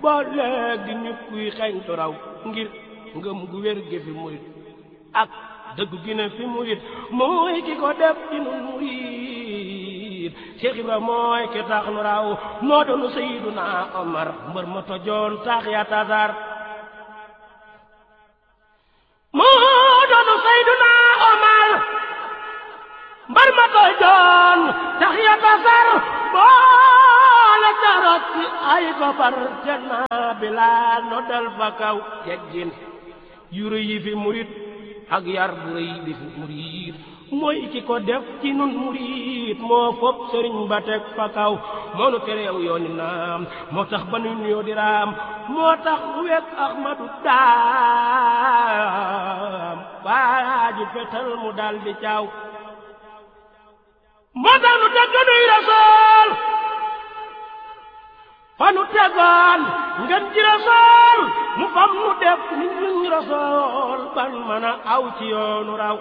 boo léegi ñu kuy xeeñtu raw ngir ngëm gu wér gi fi murit ak dëgg gi ne fi murit mooy ki ko def ci nun murit Cheikh Ibra mooy ki tax nu raw moo doonu Seyduna Omar mbër ma tojoon tax ya tasar moo doonu Seyduna Omar mbar ma tojoon tax ya tasar boole carot ci ay koppar janna bilaa no dal fa kaw yeggin yu rëy yi fi murit ak yar bu rëy bi fi murit mooy ki ko def ci nun murit moo fopp sëriñ ba teg fa kaw moo nu tereew yooni naam moo tax ba nu nuyoo di raam moo tax nu wekk Ahmadu daam waaju fetal mu dal di caaw moo tax nu teg nuy rasool fa nu tegoon ngeen ji rasool mu fam nu def ni ñuñ rasool ban mën a aw ci yoonu raw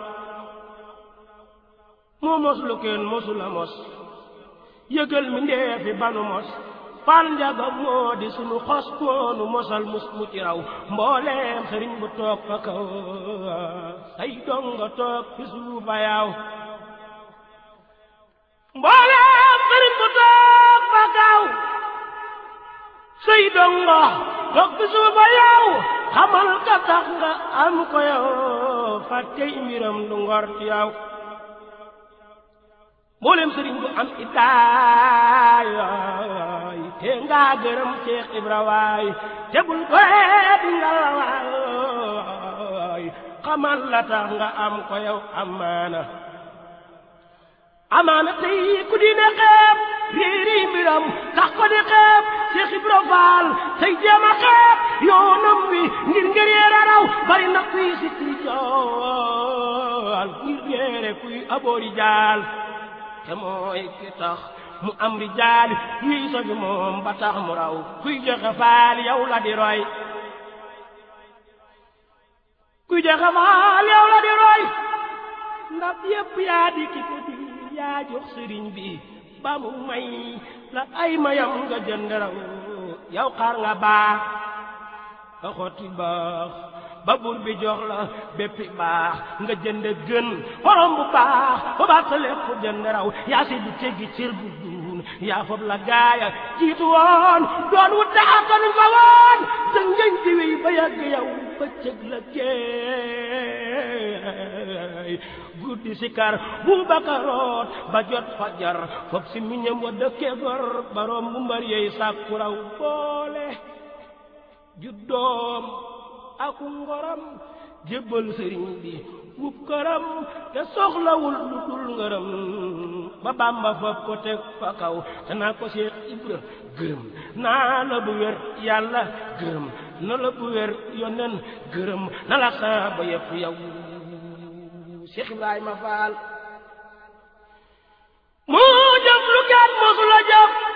moo mos lu kenn mosula mos yëgal mi ndeefi banu mos fal njaga moo di sunu xos moonu mosal mus mu ci raw mbooleem sëriñ bu toog fa kaw say donga toog fi suufa yaaw mbooleem sëriñ bu toog fa kaw say donga toog fi suufa yaaw xamal ka tax nga am ko yow fàttey mbiram du ngor ci yow mboolem sëriñ bu am idaay te nga gërëm Cheikh Ibra waay te bul ko di nga waay xamal la tax nga am ko yow amaana amaana tey ku di ne xeeb réeri mbiram tax ko di xeeb Cheikh Ibra Faal tey jéem a xeeb yoonam wi ngir ngir yeera raw bari na kuy sikki jool ngir yeere kuy aboori jaal te mooy ki tax mu am rijaal yuy sofi moom ba tax mu raw kuy joxe faal yow la di roy kuy joxe faal yow la di roy ndab yépp yaa di ki ko di yaa jox sëriñ bi ba mu may la ay mayam nga jënd raw yow xaar nga baax nga xotti baax ba buur bi jox la béppi baax nga jënd gën xorom bu baax ba baax sa lépp jënd raw yaa si du teggi cër bu duun yaa fob la gaaya jiitu woon doon wut daxatan fa woon sa ngëñ di wéy ba yàgg yow ba cëg la jeey guddi sikar bu bakaroot ba jot fajar fob si miñam wa dëkke gor baroom bu mbar yeey sàkku raw boole juddoom aku ngoram jébbal sëriñ bi wub këram te soxlawul lu dul ngërëm ba bàmba fab ko teg fa kaw te naa ko Seex Ibra gërëm naa la bu wér yàlla gërëm na la bu wér yonen gërëm na la saaba yëpp yow Seex Ibrahima Faal moo jëf lu kenn mosu la jëf